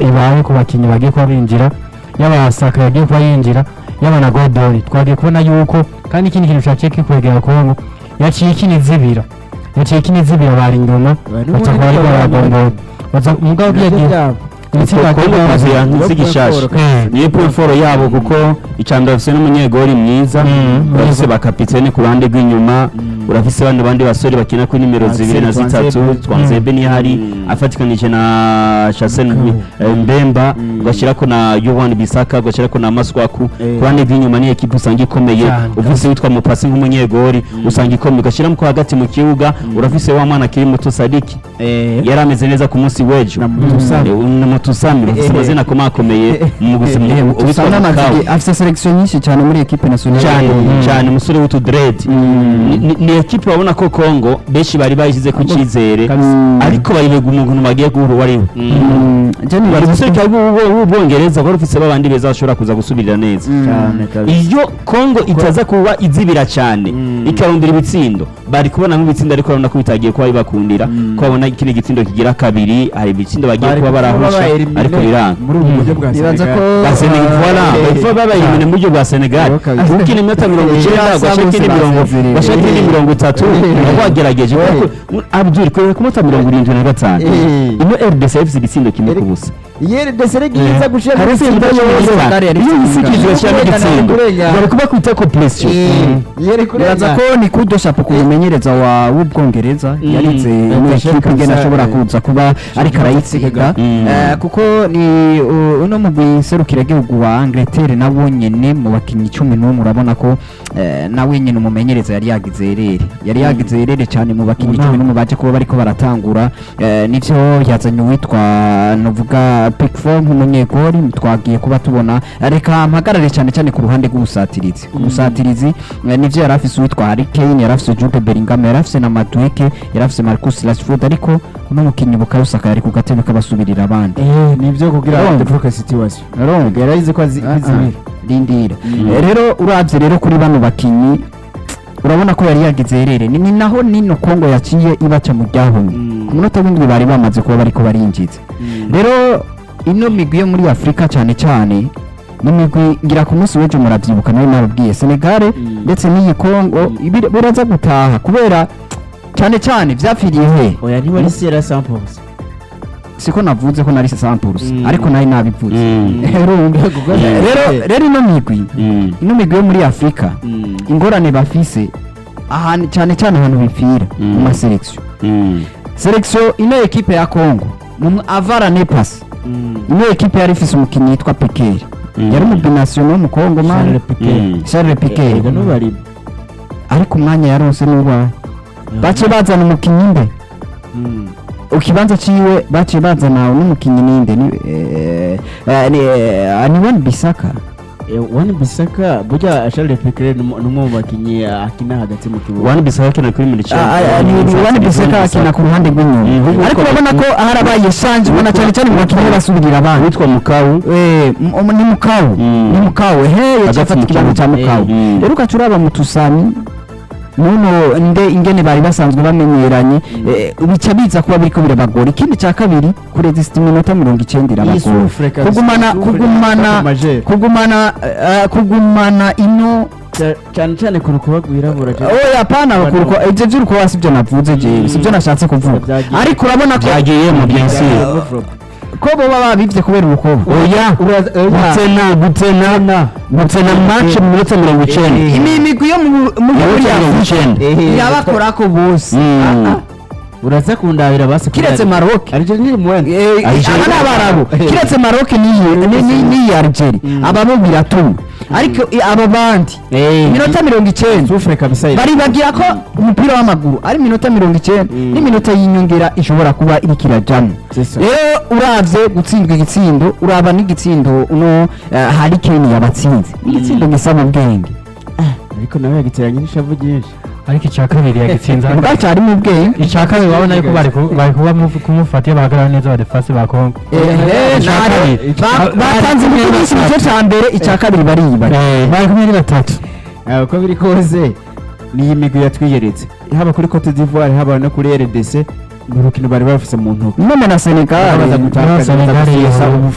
ibaye ku bakinnyi bagiye kuba binjira yaba Saka yagiye kuba yinjira yaba na Godori twagiye kubona yuko kandi ikindi kintu cyaciye kikwegera Kongo yaciye kinizibira yaciye kinizibira bari inyuma baca kuba ariko baragombora baza umugabo yagiye ibitsinda Kongo kazi yankize igishasha Eh. niyo puriforo yabo kuko icambere bafise n'umunyegori mwiza Mm, urafise mwiza. bakapitene ku ruhande rw'inyuma urafise bandi bandi basore bakina kuri nimero Axel zibiri na zitatu Twanzebe. twanzebe niyo hari Mm. afatikanije na Chancel eh, Mbemba Mm. ugashyirako na Yohan Bisaka ugashyirako na Maswaku Eh. ku ruhande rw'inyuma ni ekipe usanga ikomeye Cyane. ufise witwa Mupasi nk'umunyegori usanga ikomeye ugashyiramo ko hagati mu kibuga urafise wa mwana akiri muto Sadiki yari ameze neza ku munsi w'ejo Na Mutusami. Eh, na Mutusami bafise Eh. amazina akomakomeye mu gusema uwitwa usanga Mukawu amazi afite selection nyinshi cyane muri equipe nationale cyane Mm. cyane umusore w'utudredi Ni- ni- ni ekipe babona ko Kongo benshi bari bayishyize ku cyizere Mm. ariko bayibega umuntu bagiye guhura uwo ari we Mm, je bari nibaza umusore cyangwa w'ubwongereza wari ufise babandi beza bashobora kuza gusubirira neza Mm. cyane kabisa iyo kongo itaza kuba izibira cyane Mm. ikarondera ibitsindo bari kubona nk'ibitsindo ariko urabona ko bitagiye kuba bibakundira Mm. ko babona ikindi gitsindo kigira kabiri hari ibitsindo bagiye Bari kuba kuba barahusha babaelimine ariko biranga muri ubu buryo bwa nibaza Senegal. ko ba Senegal voilà Eh, bapfa babayelimine mu buryo bwa Senegal Yo kabisa. ukina iminota mirongo Eh, icyenda basa ugashaka bose indi mirongo basezerewe. ugashaka indi Eh. mirongo itatu Eh. uba wagerageje Eh. kuko Abdul kubera ku minota mirongo irindwi na gatanu Eh. ino RDC ifite igitsindo kimwe ku busa Yeri desere giza gushira hari gutsinda itsinda yose. yose Senegal yari iyo itsinda. yisikije bashyiramo igitsindo Kurengana. bari kuba kwita ko presiyo Yeri nibaza kurengana. ko ni kudo shapo ku mumenyereza wa w'ubwongereza Mm. yarize Eh, muri Bashir equipe ingene Kamsa, ashobora eh, kuza kuba ariko arayitsinda Mm. Eh, kuko ni uh, uno mugwi serukiragihugu wa Angleterre nawo nyene mu bakinnyi cumi n'umwe urabona ko eh, nawe nyene umumenyereza yari yagize erere yari yagize erere cyane mu bakinnyi Mm. cumi n'umwe baje kuba bariko baratangura eh, nivyo yazanye uwitwa novuga Pickford nk'umunyegori twagiye kuba tubona reka mpagarare cyane cyane ku ruhande rw'ubusatirizi ku busatirizi eh, nivyo yari afise uwitwa Harry Kane yari afise Jude Bellingham yari afise na Madueke yari afise Marcus Rashford ariko uno mukinnyi Bukayo yari ku gatebe k'abasubirira abandi Eh, nivyo kugira Urumva? defuka situation. Urumva? Yarayize ko azi- Ah, ah. azibira. rindira Mm. Eh, rero urabye rero kuri bano bakinnyi urabona ko yari yagize herere ni ni naho nino kongo yaciye ibaca mu ryahumye Mm. ku munota w'indwi bari bamaze kuba bariko barinjiza Mm. rero ino migwi yo muri afurika cyane cyane ni imigwi ngira ku munsi w'ejo murabyibuka nawe nababwiye senegare Mm. ndetse n'iyi kongo ibiri- biraza gutaha kubera cyane cyane vyapfiriye he Oya niba ari Sierra Samples. siko navuze ko nari samples Mm. ariko nari nabivuze Mm. Urumva? rero rero ino migwi Mm. ino migwi yo muri afurika Mm. ingorane bafise ahantu cyane cyane ahantu bipfira Mm. mu maselekisiyo Mm. selekisiyo ino ekipe ya kongo mu avara nepasi Mm. ino ekipe yari ifise umukinnyi yitwa pikeri Mm. yari umubinasiyono w'umukongo mani Charles Piqué. Mm. charles pikeri Ega n'ubari. ariko umwanya yaronse n'uwawe bace bazana umukinnyi imbe Mm. ikibanza ciwe baciye bazana n'umukinnyi ninde ni eh, eh, ni eh, ni wani bisaka Eh, Wan Bissaka burya Charles Piqué ni umwe mu bakinnyi akina hagati mu kibuga. wani bisaba kina kuri muri Ah, ah, ni ni wani bisaka akina ku ruhande rw'inyuma Mhm. ariko urabona ko harabaye shanje ubona cyane cyane mu bakinnyi basubirira abandi witwa mukawu Eh, m- ni mukawu Mm. ni mukawu he Hagati yacafata mu ikibanza cya kibuga. mukawu Mm. rero ugaca uraba mu tusami nuno nde ingene bari basanzwe bamenyeranye eh, bica biza kuba biriko birabagora ikindi cya kabiri kuresisita iminota mirongo icyenda irabagora Yisufure kabisa, kugumana yisufure kugumana kabisa, majeri. kugumana eh, kugumana ino Ca- cyane cyane ku rukuba rwirabura. oya pana bakuruko ibyo by'urukuba sibyo navuze jewe sibyo nashatse kuvuga Byagiye. ariko urabona ko byagiyemo byensi ko boba babivye kubera urukuba oya gutena gutena gutena match mu minota mirongo icyenda imi migwi yo mu mu Mu muri minota mirongo Afurika icyenda yabakorako bose Mm. Ah, ah. uraza kundabira basi kiretse Maroc Argentine mwene. Eh, Algeria. aba ni abarabu kiretse Maroc n'iyi ni- ni- n'iyi Algeria aba bo biratuma ariko i- aba bandi iminota mirongo icyenda Sufure kabisa. iri. baribagira ko umupira w'amaguru ari iminota mirongo icyenda Mm. n'iminota y'inyongera ishobora kuba iriko irajamo C'est ça. rero uravye gutsindwa igitsindo uraba n'igitsindo uno eh, Harry Kane yabatsinze igitsindo gisaba ubwenge ariko nawe yagiteranye n'ishavu ryinshi ariko icya kabiri yagitsinze ubwa cyarimo ubwenge icya kabiri urabona yuko bari ku- bari kuba mufu- kumufata iyo bahagarara neza abadefasi ba kongo Eh, icya nare- kabiri. ba- batanze Bari imikino kumwe icyo cya mbere icya kabiri bariba Eh, bari kumwe ari batatu Ah, uko biri kose ni iyi migwi yatwiyeretse haba kuri cote d'ivoire haba no kuri rdc ni urukino bari bafise mu ntoki none na senegal baza gutakaza Senegal baza gusesa yabo. ubu